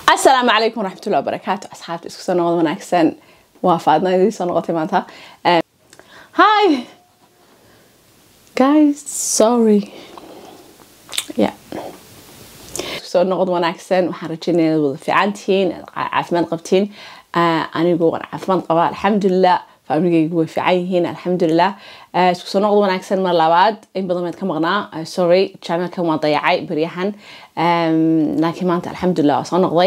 asalaamu calaykum waraxmatullahi wabarakaatu asxaabta isku soo noqod wanaagsan waa faadna idin soo noqotay maanta hi guys sorry yeah isku soo noqod wanaagsan waxaan rajeynaya inaad wada fiican tihiin caafimaad qabtiin anigu waan caafimaad qabaa alxamdulilah faamigaygu way fiican yihiin alxamdulilah isku soo noqod wanaagsan mar labaad in badan meed ka maqnaa sorry channelkan waa dayacay beryahan laakiin maanta alxamdulilah waa soo noqday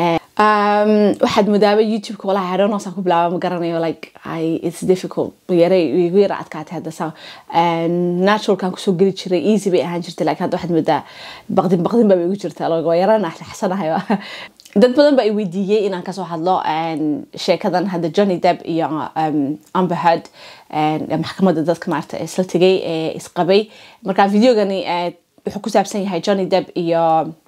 waxaad modaaba youtube-ka walahi I don't know saan ku bilaaba ma garanayo like I, it's difficult yaray igu yara adkaatay hadda saa naturalkan kusoo geli jiray easy bay ahaan jirtay laakiin hadda waxaad moodaa baqdin baqdin baa igu jirta waa yarana xasanahay dad badan baa i weydiiyey inaan kasoo hadlo sheekadan hadda johnny depp iyo amber heard maxkamadda dadka maarata isla tegay ee isqabay marka videogani wuxuu ku saabsan yahay johnny depp iyo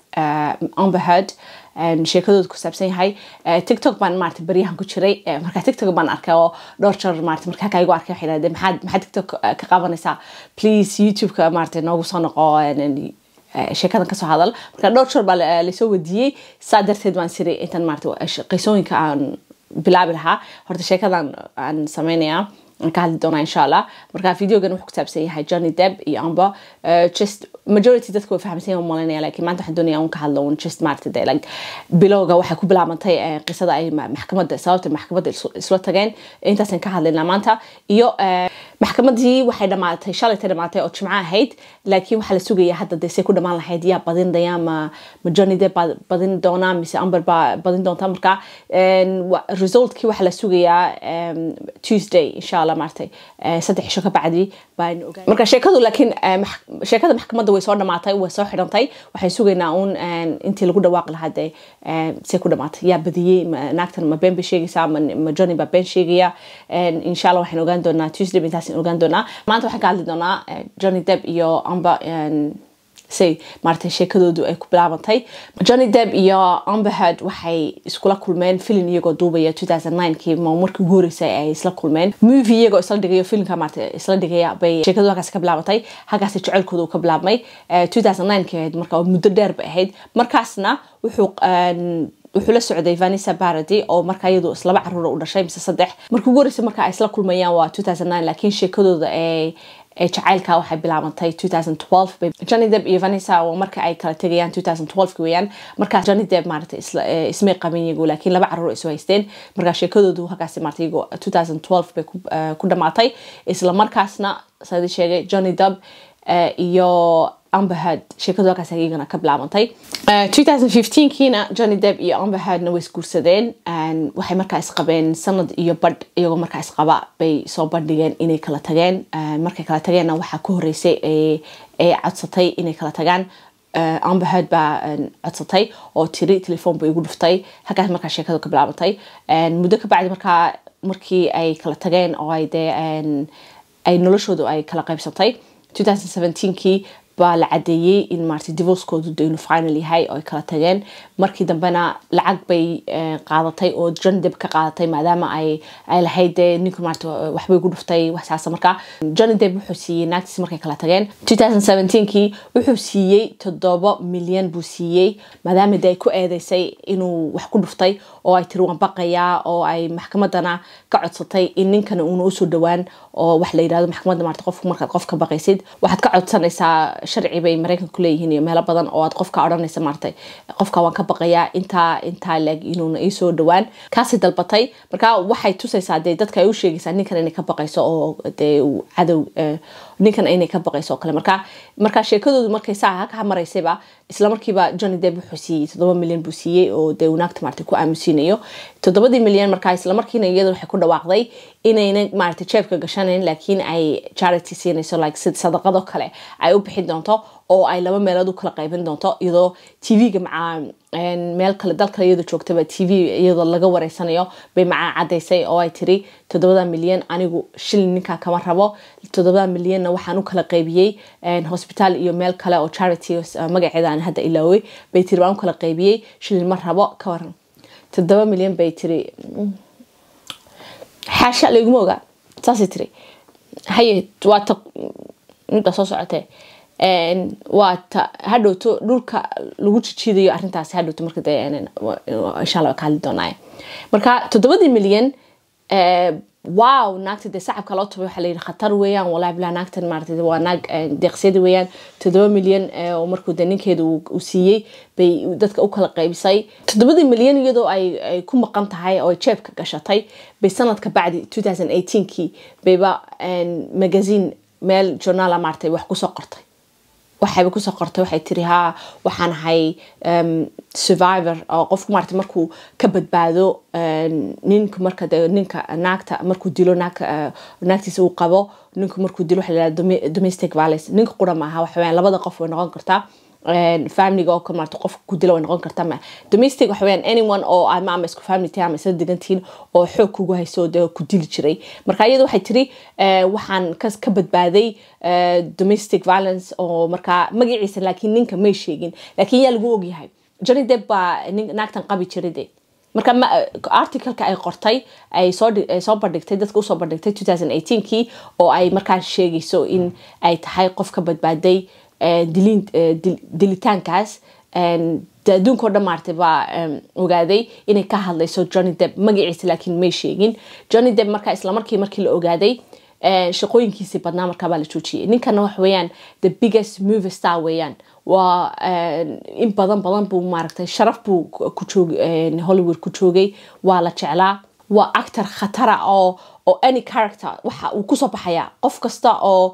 amber heard sheekadooda ku saabsan yahay tiktok baan maarata baryahan ku jiray marka tiktok baan arkay oo dhowr jeer maarata markaa kaigu arkay waxay dhahdeen maxaad maxaad tiktok ka qabanaysaa please youtube-ka maarata noogu soo noqo sheekadan kasoo hadal marka dhowr jeer baa lasoo wadiiyey saa darteed baan siri intan maarata qisooyinka aan bilaabi lahaa horta sheekadan aan sameynaya aan ka hadli doonaa insha allah marka videogan wuxuu ku saabsan yahay johnny depp iyo amber just majority dadka way fahamsan yahay malinaya laakiin maanta waxaan doonaya un ka hadlo un just maarata de like bilowga waxay ku bilaabantay qisada ay maxkamadda sababta maxkamadda isla tageen intaasaan ka hadlaynaa maanta iyo maxkamadii waxay dhamaatay shalaytay dhamaatay oo jimco ahayd laakiin waxaa la sugaya hadda dee say ku dhamaan lahayd yaa badindaya ma ma johnny depp baa badin doonaa mise amber baa badin doonta marka resultkii waxaa la sugayaa tuesday insha allah maartay saddex cisho ka bacdi baan ogaa marka sheekadu laakiin sheekada maxkamadda way soo dhamaatay way soo xidhantay waxaan sugaynaa uun intii lagu dhawaaqi lahaa dee say ku dhamaatay yaa badiyey naagtan ma been bay sheegaysaa ma johnny baa been sheegaya insha allah waxaan ogaan doonaa tuesday intaas ogaan doonaa maanta waxaan ka hadli doonaa johnny depp iyo amber say maarata sheekadoodu ay ku bilaabantay johnny depp iyo amber heard waxay iskula kulmeen filin iyagoo duubaya 2009kii ma markii ugu horeysay ay isla kulmeen movie iyagoo isla dhigayo filimka maarata isla dhigaya bay sheekadu halkaasi ka bilaabantay halkaasi jecelkooda uu ka bilaabmay 2009kii ahayd marka muddo dheer bay ahayd markaasna wuxuu wuxuu la socday vanessa barady oo markaa iyadu islaba caruura u dhashay mise saddex markii ugu horreysay marka ay isla kulmayaan waa 2009 laakiin sheekadooda ee ee jacaylka waxay bilaabantay 2012 johnny depp iyo vanessa oo marka ay kala tegayaan 2012 weeyaan markaas johnny depp maarata ismay qabin iyagu laakiin laba caruur isu haysteen markaa sheekadoodu halkaasi maarata iyagu 2012 bay ku dhamaatay isla markaasna sadii sheegay johnny depp iyo amber heard sheekadu halkaas iyagana ka bilaabantay 2015kiina johnny depp iyo amber heardna way isguursadeen waxay markaa isqabeen sanad iyo badh iyagoo markaa isqaba bay soo bandhigeen inay kala tageen markay kala tageenna waxaa ku horeysay ee codsatay inay kala tagaan amber heard baa codsatay oo tiri telefoon bay igu dhuftay halkaas markaa sheekadu ka bilaabantay muddo ka bacdi markaa markii ay kala tageen oo ay dee ay noloshoodu ay kala qaybsatay 2017kii baa la cadeeyey in maarata divorcekoodu de inuu final yahay oo ay kala tageen markii dambena lacag bay qaadatay oo johnny depp ka qaadatay maadaama ay ay lahayd dee ninku maarata waxbay gu dhuftay waxsaasa marka johnny depp wuxuu siiyey naagtiis markay kala tageen 2017kii wuxuu siiyey toddoba milyan buu siiyey maadaama de ay ku eedeysay inuu wax ku dhuftay oo ay tiri waan baqayaa oo ay maxkamadana ka codsatay in ninkana uuna usoo dhowaan oo wax la yirahdo maxkamadda maarata qofku markaad qof ka baqaysid waxaad ka codsanaysaa sharci bay maraykanka ku leeyihiin iyo meelo badan oo aad qofka odhanaysa maartay qofka waan ka baqayaa intaa intaa leeg inuuna iisoo dhowaan kaasi dalbatay marka waxay tusaysaa dee dadka ay u sheegaysaa ninkan inay ka baqayso oo dee cadow ninkan inay ka baqayso oo kale marka marka sheekadoodu markay saa ka maraysayba isla markiiba johnny depp wuxuu siiyey toddoba milyan buu siiyey oo dee naagta maarata ku aamusiinayo toddobadii milyan markaa isla markiina iyada waxay ku dhawaaqday inayna maarata jeebka gashanayn laakiin ay charity siinayso like sid sadaqado kale ay u bixin doonto oo ay laba meelood u kala qaybin doonto iyadoo tv-ga macaa meel kale dal kale iyadoo joogtaba t v iyadoo laga wareysanayo bay macaa cadaysay oo ay tiri toddobada milyan anigu shilin ninkaa kama rabo toddobada milyanna waxaan u kala qaybiyey hosbitaal iyo meel kale oo charity magaceeda aan hadda ilaaway bay tiri waan u kala qaybiyey shilin ma rabo ka waran toddoba milyan bay tiri xaasha layguma ogaa saasay tiri haye waa ta midbaa soo socotee waa ta hadhowto dhulka lagu jijiidayo arrintaasi hadhowto marka de insha allah ka hadli doonaa marka toddobadii milyan wow naagta dee sacabka loo tubay waxaa layidhi khatar weeyaan wallahi bilaa naagtan maarata waa naag deeqsiyada weeyaan toddoba milyan oo markuu de ninkeeda uu siiyey bay dadka u kala qaybisay toddobadii milyan iyadoo ay ku maqan tahay oo jeebka gashatay bay sanadka bacdi two thousand eighteenkii bayba magazine meel journaala maaratay wax kusoo qortay waxayba kusoo qortay waxay tiri ha waxaan ahay survivor oo qofku maarata markuu ka badbaado ninka marka de ninka naagta markuu dilo naagka naagtiisa uu qabo ninku markuu dilo waxa la domestic violence ninka qura maaha waxa weeyaan labada qof way noqon kartaa familiga oo maarata qofka ku dila way noqon kartaa ma domestic waxa weeyaan anyone oo ama ama isku family tahay ama isla degantihiin oo xoog kugu hayso de ku dili jiray marka iyada waxay tiri waxaan ka badbaaday domestic violence oo markaa magaciisa laakiin ninka may sheegin laakiin yaa lagu ogyahay johnny depp baa naagtan qabi jiray de marka articleka ay qortay ay soo bandhigtay dadka usoo bandhigtay two thousand eighteenkii oo ay markaa sheegayso in ay tahay qof ka badbaaday dilitaankaas adduunkao dhan maartay baa ogaaday inay ka hadlayso johnny depp magaciisa laakiin may sheegin johnny depp marka islamarkii markii la ogaaday shaqooyinkiisii badnaa markaabaa la joojiyay ninkana waxa weeyaan the biggest movie star weeyaan waa in badan badan buu maaragtay sharaf buu ku joog hollywood ku joogay waa la jeclaa waa actor khatara oo oo any character waxa uu kusoo baxayaa qof kasta oo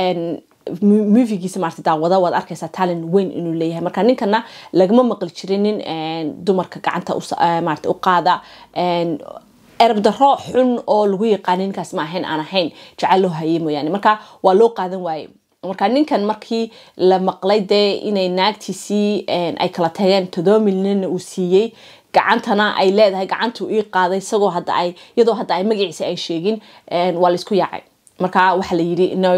movigiisa maarata daawada waad arkaysaa talent weyn inuu leeyahay marka ninkana lagama maqli jirin nin dumarka gacanta maarata u qaada erab daro xun oo lagu yaqaana ninkaas ma ahayn aan ahayn jecel loo hayay mooyaane marka waa loo qaadan waaye marka ninkan markii la maqlay dee inay naagtiisii ay kala tageen todoba milyanna uu siiyey gacantana ay leedahay gacantuu ii qaaday isagoo hadda ay iyadoo hadda ay magaciisa ay sheegin waa laisku yaacay marka waxaa la yidhi no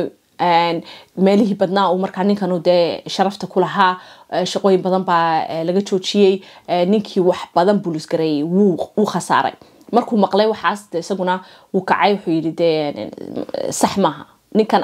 meelihii badnaa uu markaa ninkanu dee sharafta ku lahaa shaqooyin badan baa laga joojiyey ninkii wax badan buu lisgareeyey wuu khasaaray markuu maqlay waxaas de isaguna wuu kacay wuxuu yidhi dee sax maaha ninkan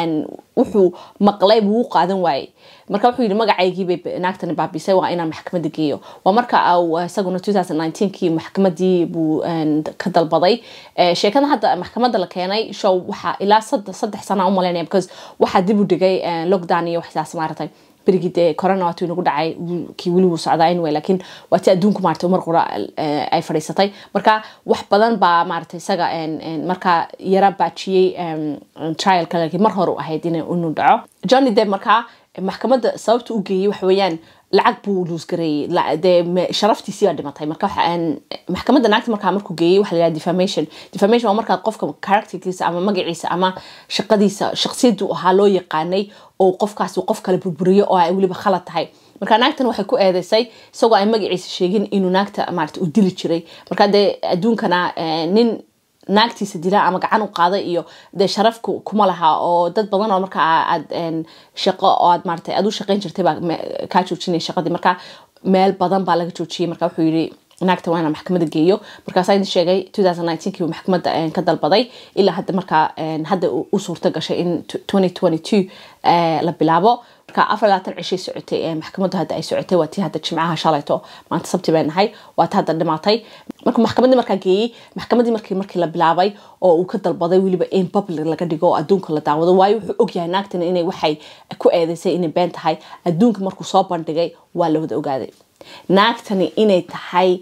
wuxuu maqlay buu u qaadan waayey marka wuxuu yidhi magacaygiibay naagtani baabisay waa inaan maxkamadda geeyo waa marka isaguna two thousand nineteenkii maxkamadii buu ka dalbaday sheekada hadda maxkamadda la keenay show waxaa ilaa saddex sana umalaynaya because waxaa dib u dhigay lockdown iyo waxsaas maaratay berigii dee corona waatu inagu dhacay kii weli wuu socdaa anyway laakiin waa ti adduunku maarata mar qura ay fadhiisatay marka wax badan baa maarata isaga markaa yara baajiyey trialka laakiin mar hore u ahayd inuu dhaco johnny depp markaa maxkamadda sababta u geeyey waxa weeyaan lacag buu luusgareeyey dee sharaftiisii baa dhimatay marka maxkamadda naagta markaa markuu geeyey waxa la yidhaha defamation defamation waa markaa qofka characterkiisa ama magaciisa ama shaqadiisa shaqsiyadu ahaa loo yaqaanay oo qofkaas qof kale burburiyo oo ay weliba khalad tahay marka naagtan waxay ku eedeysay isagoo ay magaciisa sheegin inuu naagta maarata u dili jiray marka dee adduunkana nin naagtiisa dila ama gacan u qaada iyo dee sharaf kuma laha oo dad badan oo marka aad shaqo oo aad maarata aad u shaqayn jirtay baa kaa joojinaya shaqadii marka meel badan baa laga joojiyey marka wuxuu yidhi naagta waa inaan maxkamadda geeyo markaasaa idin sheegay two thousand nineteenkii uu maxkamadda ka dalbaday ilaa hadda markaa hadda u suurta gashay in twenty twenty two la bilaabo marka afar labaatan cishay socotay maxkamaddu hadda ay socotay waa tii hadda jimcaha shalayto maanta sabti bay nahay waa ta hadda dhimaatay marka maxkamaddii markaa geeyey maxkamaddii markii markii la bilaabay oo uu ka dalbaday weliba in public laga dhigo oo adduunka la daawado waayo wuxuu ogyahay naagtan inay waxay ku eedeysay inay been tahay adduunka markuu soo bandhigay waa la wada ogaaday naagtani inay tahay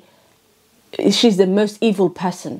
shes the most evil person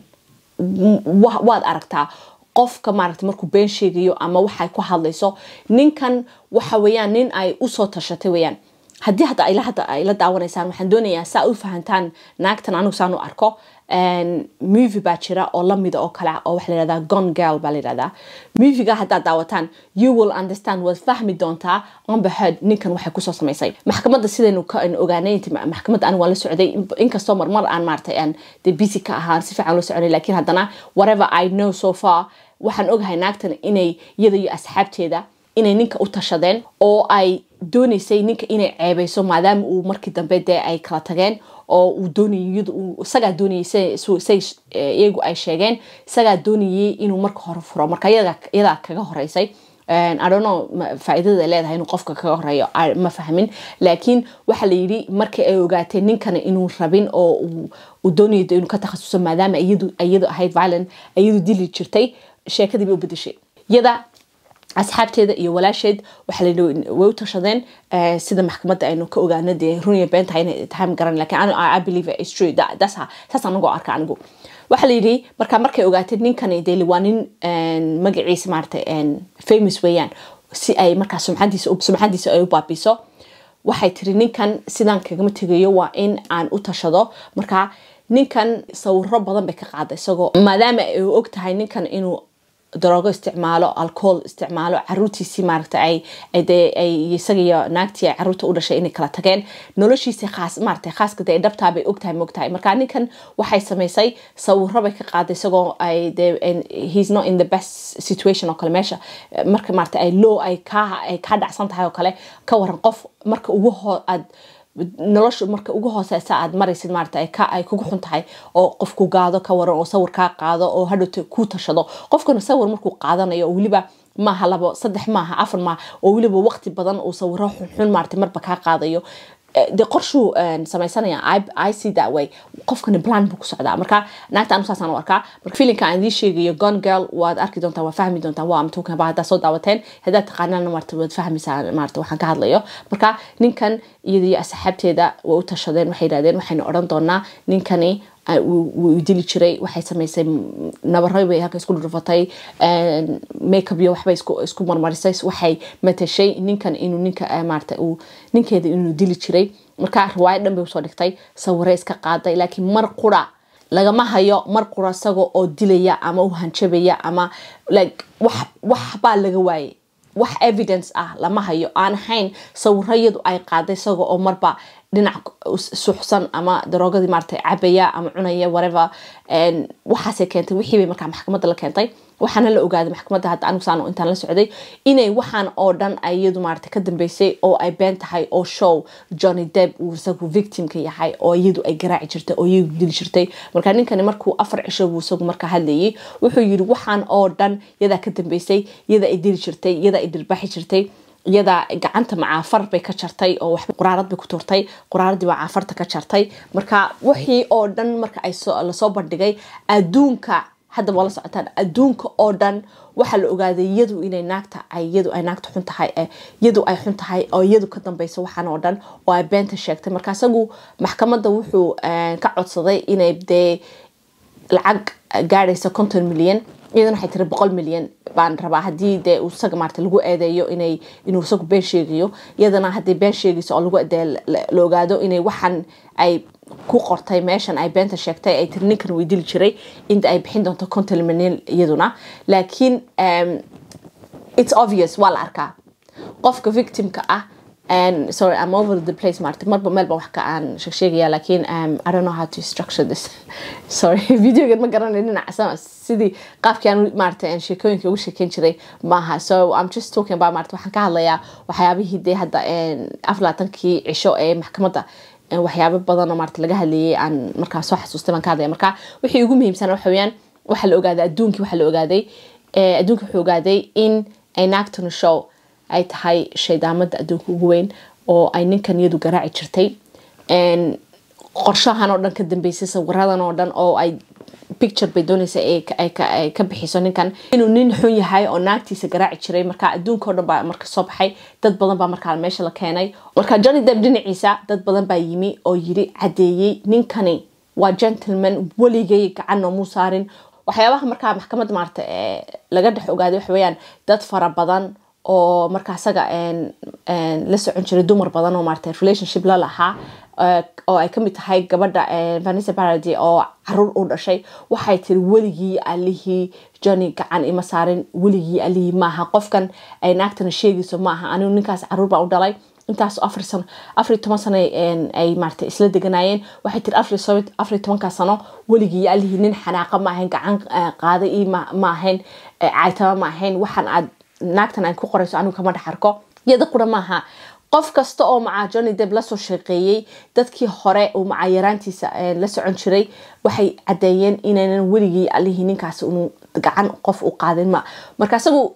waad aragtaa qofka maaragta markuu been sheegayo ama waxay ku hadlayso ninkan waxa weeyaan nin ay usoo tashatay weeyaan haddii hadda ila hadda ay la daawanaysaan waxaan doonayaa saa u fahantaan naagtan anigu saan u arko movie baa jira oo lamida oo kale oo waxa layihahdaa gone girl baa layihahdaa moviega haddaad daawataan you will understand waad fahmi doontaa amber heard ninkan waxay kusoo samaysay maxkamadda sidaynu ka ogaanay maxkamadda anigu waan la socday inkastoo marmar aan maaratay aan dee busy ka ahaan si fiican la soconay laakiin haddana whatever i know so far waxaan ogahay naagtan inay iyada iyo asxaabteeda inay ninka u tashadeen oo ay dooneysay ninka inay ceebeyso maadaama uu markii dambe dee ay kala tageen oo uu doonayay isagaa doonayay say iyagu ay sheegeen isagaa doonayay inuu marka hore furo marka iyadaa kaga horeysay adono faa'iidada ay leedahay inuu qofka kaga horeeyo ma fahmin laakiin waxaa la yidhi markii ay ogaatay ninkana inuu rabin oo uu doonayo inuu ka takhasuso maadaama iyadu ahayd violent iyadu dili jirtay sheekadii bay u bedeshay iyada asxaabteeda iyo walaasheed waxaa layidhi way u tashadeen sida maxkamadda aynu ka ogaano dee runiya been tahay inay tahay ma garan lakin I believe it's true that's saas anagoo arka anigu waxaa layidhi marka markay ogaatay ninkani dee waa nin magaciisa maarata famous weeyaan si ay markaa sumcadiisa sumcadiisa ay u baabiso waxay tiri ninkan sidaan kagama tegayo waa in aan u tashado marka ninkan sawiro badan bay ka qaaday isagoo maadaama ay og tahay ninkan inuu daroogo isticmaalo alcohol isticmaalo caruurtiisii maaragta ay ay isaga iyo naagtii ay caruurta u dhashay inay kala tageen noloshiisa khaas maaragta khaaska dee dhabtaa bay ogtahay moogtahay marka ninkan waxay samaysay sawiro bay ka qaaday isagoo ay dee he's not in the best situation oo kale meesha marka maaragta ay low ay ka ay ka dhacsan tahay oo kale ka waran qof marka ugu hoo aad nolosha marka ugu hooseysa aad maraysid maarata ay kugu xun tahay oo qof ku gaado ka waran oo sawir kaa qaado oo hadhowta ku tashado qofkana sawir markuu qaadanayo oo weliba maaha labo saddex maaha afar maaha oo weliba waqti badan uu sawiro xunxun maarata marba kaa qaadayo de qorshuu samaysanaya i see that way qofkani plan buu ku socdaa marka naagta anu saasaan u arkaa marka filinka aan idiin sheegayo gon girl waad arki doontaan waad fahmi doontaan waa amtukan ba haddaa soo daawateen haddaad taqaanaan marta waad fahmaysaa marta waxaan ka hadlayo marka ninkan iyada iyo asxaabteeda way u tashadeen waxay yidhahdeen waxaynu odhan doonaa ninkani wuu dili jiray waxay samaysay nabaro bay halka isku dhurfatay makeup iyo waxbay isku marmarisay waxay matashay ninkan inuu ninka maarata uu ninkeeda inuu dili jiray marka riwaayad dhan bay usoo dhigtay sawire iska qaaday laakiin mar qura lagama hayo mar qura isagoo oo dilaya ama u hanjabaya ama like wax wax baa laga waayay wax evidence ah lama hayo aan ahayn sawirayadu ay qaaday isagoo oo marba dhinac suxsan ama daroogadii maarata cabaya ama cunaya whatever waxaasay keentay wixii bay markaa maxkamadda la keentay waxaana la ogaaday maxkamadda hadda anigu saan intaan la socday inay waxaan oo dhan iyadu maarata ka dambeysay oo ay been tahay oo show johnny depp uu isagu victimka yahay oo iyadu ay garaaci jirtay oo iyadu dili jirtay marka ninkani markuu afar cisho buu isagu markaa hadlayay wuxuu yiri waxaan oo dhan yadaa ka dambeysay yada ay dili jirtay yada ay dirbaxi jirtay iyada gacanta macaafar bay ka jartay oo wax quraarad bay ku turtay quraaradii baa caafarta ka jartay marka wixii oo dhan marka ay lasoo bandhigay adduunka hadda waa la socotaan adduunka oo dhan waxaa la ogaaday iyadu inay naagta iyadu ay naagta xun tahay iyadu ay xun tahay oo iyadu ka dambeyso waxaan oo dhan oo ay beenta sheegtay marka isagu maxkamadda wuxuu ka codsaday inay dee lacag gaadhaysa konton milyan iyadana waxay tiri boqol milyan baan rabaa haddii dee isaga maarata lagu eedeeyo inay inuu isagu been sheegayo iyadana haddii been sheegayso oo lagu dee la ogaado inay waxan ay ku qortay meeshan ay beenta sheegtay ay tiri ninkan way dili jiray inta ay bixin doonto konton milyan iyaduna laakiin it's obvious waa la arkaa qofka victimka ah and sorry I'm over the place maarta marba meelba wax ka aan sheegaya laakiin um, I don't know how to structure this sorry videogan ma garanay dhinaca sidii qaabkii aan maarata aan sheekooyinka ugu sheekeyn jiray maaha so I'm just talking about maarata waxaan ka hadlayaa waxyaabihii dee hadda aflaatankii cisho ee maxkamadda waxyaabo badan oo maarata laga hadlayay aan markaa soo xasuustay baan ka hadlaya marka wixii ugu muhiimsan waxa weeyaan waxaa la ogaaday adduunkii waxaa la ogaaday adduunka wuxuu ogaaday in ay naagtanu show ay tahay shaydaamada adduunka ugu weyn oo ay ninkan iyadu garaaci jirtay qorshahan oo dhan ka dambeysay sawiradan oo dhan oo ay picture bay doonaysa ay ka bixiso ninkan inuu nin xun yahay oo naagtiisa garaaci jiray marka adduunka oo dhan baa marka soo baxay dad badan baa markaa meesha la keenay marka johnny depp dhinaciisa dad badan baa yimi oo yiri cadeeyey ninkani waa gentleman weligay gacan noomuu saarin waxyaabaha markaa maxkamadda maarata laga dhex ogaaday waxa weeyaan dad fara badan oo marka isaga la socon jiray dumar badan oo maarata relationship la lahaa oo ay kamid tahay gabadha vanessa parady oo caruur u dhashay waxay tiri weligii alihii johnny gacan ima saarin weligii alihii maaha qofkan ay naagtana sheegayso maaha anigu ninkaas caruur baa u dhalay intaas afar sano afar toban sano ay maarata isla deganaayeen waxay tiri afar tobankaa sano weligii alihii nin xanaaqa ma ahayn gacan qaaday ii ma ahayn caaytama ma ahayn waxaan aad naagtan ay ku qorayso anigu kama dhex arko iyada qura maaha qof kasta oo macaa johnny depp lasoo shaqeeyey dadkii hore uu macaa yaraantiisa la socon jiray waxay cadeeyeen inaynan weligii alihii ninkaas unu gacan qof u qaadin ma marka isagu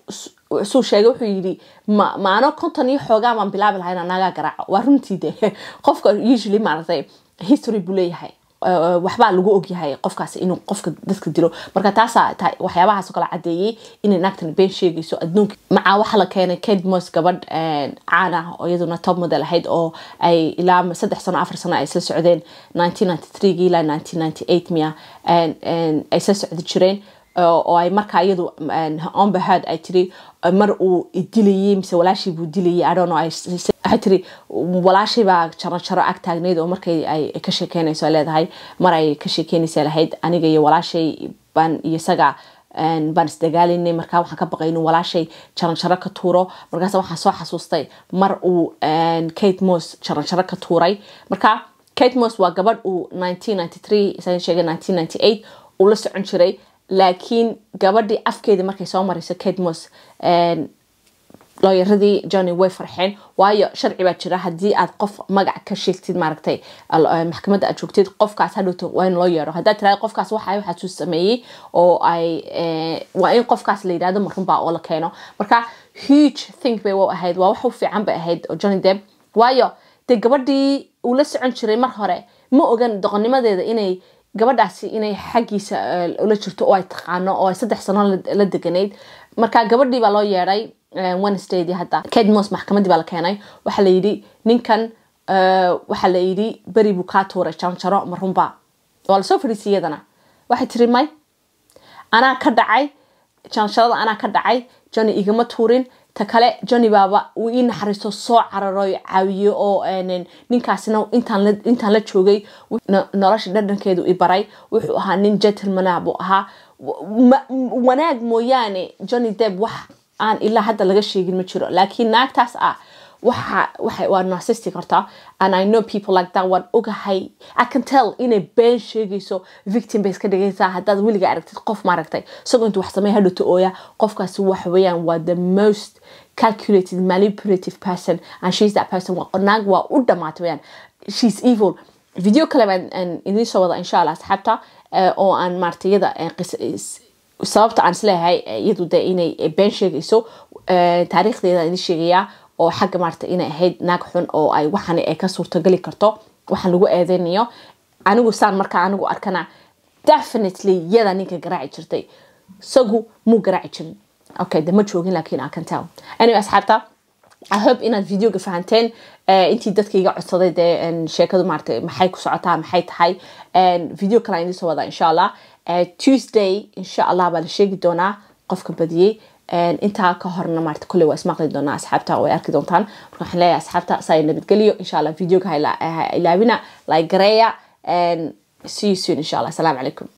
suu sheegay wuxuu yidhi ma maano konton iyo xoogaa baan bilaabi lahayn anaagaa garaaco waa runtii de qofka usually maaragtay history buu leeyahay waxbaa lagu ogyahay qofkaas inuu qofka dadka dilo marka taasaa waxyaabahaas oo kale cadeeyey inay naagtan been sheegayso adduunka macaa waxaa la keenay kate mos gabadh caan ah oo iyaduna top model ahayd oo ay ilaa saddex sano afar sano ay isla socdeen nineteen ninety three ilaa nineteen ninety eight miya ay isla socdi jireen oo ay markaa iyadu onbahad ay tiri mar uu dilayay mise walaashii buu dilayay adhono waxay tiri walaashay baa jaro jaro ag taagnayd oo markay ay ka sheekeynayso ay leedahay mar ay ka sheekeynaysa lahayd aniga iyo walaashay baan iyo isaga baan isdagaalinay markaa waxaan ka baqay inuu walaashay jaranjaro ka tuuro markaas waxaan soo xasuustay mar uu kate mos jaranjaro ka tuuray marka kate mos waa gabadh uu nineteen ninety three isaga sheegay nineteen ninety eight uu la socon jiray laakiin gabadhii afkeedii markay soo marayso kate mos looyaradii johnny way farxeen waayo sharci baa jira haddii aad qof magac ka sheegtid maaragtay maxkamadda aad joogtid qofkaas hadhowto waa in loo yeero haddaad tiraada qofkaas waxa waxaasuu sameeyey oo ay waa in qofkaas la yidhahdo marunbaa oo la keeno marka huge think bay u ahayd waa wax u fiican bay ahayd oo johnny depp waayo dee gabadhii uu la socon jiray mar hore ma ogan doqonnimadeeda inay gabadhaasi inay xaggiisa ula jirto oo ay taqaano oo ay saddex sano la deganayd marka gabadhii baa loo yeedhay wednesdaydii hadda kate mos maxkamadii baa la keenay waxaa la yidhi ninkan waxaa la yidhi beri buu kaa tuuray janjaro marunba waa lasoo fadhiisay iyadana waxay tiri may anaa ka dhacay janjarada anaa ka dhacay johnny igama tuurin ta kale johnny baaba uu ii naxariisto soo cararo caawiyo oo ninkaasina intaan la joogay nolosha dhadhankeedu i baray wuxuu ahaa nin gentlemana buu ahaa wanaag mooyaane johnny depp wax aan ilaa hadda laga sheegin ma jiro laakiin naagtaas ah waxa waxa waa narcissistic horta and i know people like that waan ogahay i can tell inay been sheegayso victim bay iska dhigaysaa haddaad weliga aragtid qof maaragtay isagoo intuu wax sameey hadhowta ooya qofkaasi waxa weeyaan waa the most calculated manipulative person and she's that person naag waa u dhamaatay weyaan she's evil video kale baan idiin soo wada insha allah asxaabta oo aan maaragtay iyada sababta aan isleeyahay iyadu de inay been sheegayso taariikhdeeda idin sheegayaa oo xagga maarata inay ahayd naag xun oo ay waxan ay ka suurtogeli karto waxaan lagu eedeynayo anigu saan markaa anigu arkana definitely yada ninka garaaci jirtay isagu muu garaaci jirin okay de ma joogin laakiin I can tell anyway asxaabta I hope inaad videoga fahanteen intii dadka iga codsaday dee sheekadu maarata maxay ku socotaa maxay tahay video kale idiin soo wadaa insha allah tuesday insha allah baa la sheegi doonaa qofka badiyey intaa ka horna maarta kolley waa ismaqli doonaa asxaabta way arki doontaan marka waxaan leeyahay asxaabta saa nabadgeliyo insha allah videoga ha ilaabina like gareeya see you soon insha allah asalaamu calaykum